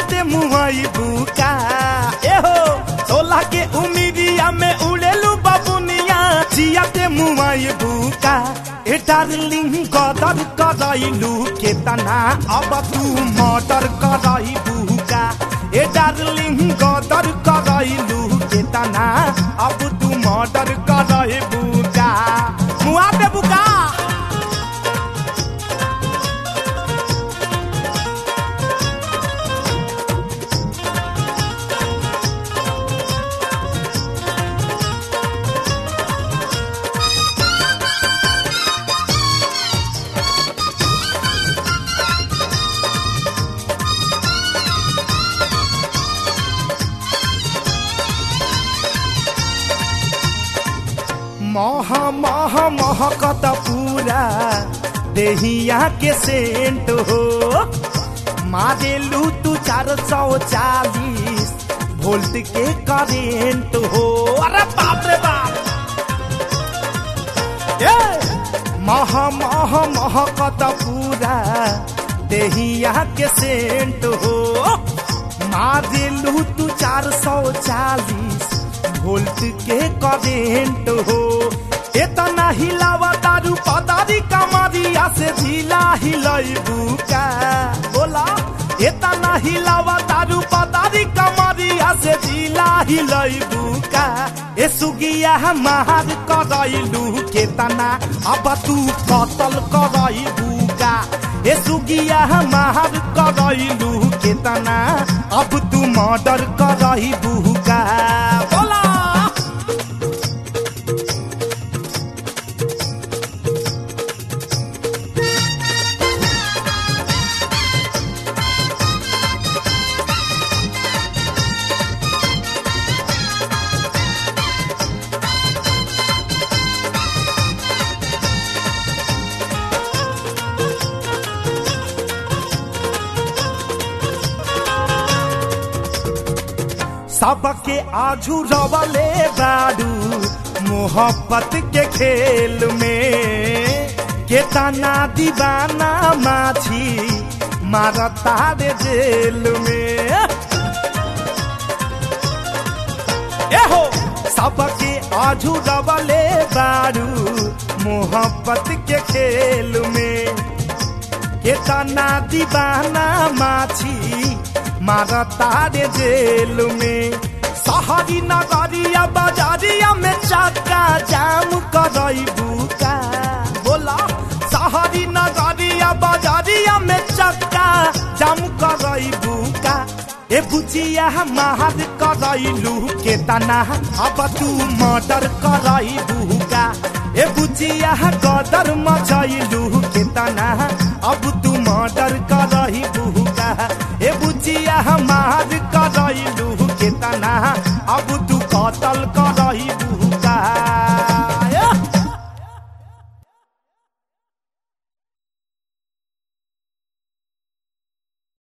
जियते मुहई बुका एहो सोलह के उमिरिया में उड़ेलू बबुनिया जियते मुहई बुका ए डार्लिंग कदर करैलू के तना अब तू मर्डर करई बुका ए डार्लिंग कदर करैलू के तना अब तू मर्डर करई बुका मुआ पे बुका मह मह महकत पूरा देहिया के सेंट हो मारेलू तू चार सौ चालीस वोल्ट के करेंट हो अरे बाप रे बाप ए मह मह महकत पूरा देहिया के सेंट हो मारेलू तू चार सौ चालीस वोल्ट के करेंट हो इतना हिलावा दारू पदारी कमरिया से झीला हिलई बुका बोला इतना हिलावा दारू पदारी कमरिया से झीला हिलई बुका ए सुगिया महार करैलू के तना अब तू कतल करई बुका ए सुगिया महार करैलू के तना अब तू मर्डर करई बुका बोला सबके आजू रवले बाडू मोहब्बत के खेल में के तना दीवाना माछी मारता रे जेल में एहो सबके आजू रवले बाडू मोहब्बत के खेल में के तना दीवाना माछी मारता रे जेल में शहरी नगरिया बाजारिया में चक्का जाम करई बुका बोला शहरी नगरिया बाजारिया में चक्का जाम करई बुका ए बुचिया महार करैलू के तना अब तू मर्डर करई बुका ए बुचिया गदर मचैलू के तना अब तू मर्डर करही बुका ए बुचिया मार करैलू के तना अब तू कतल कर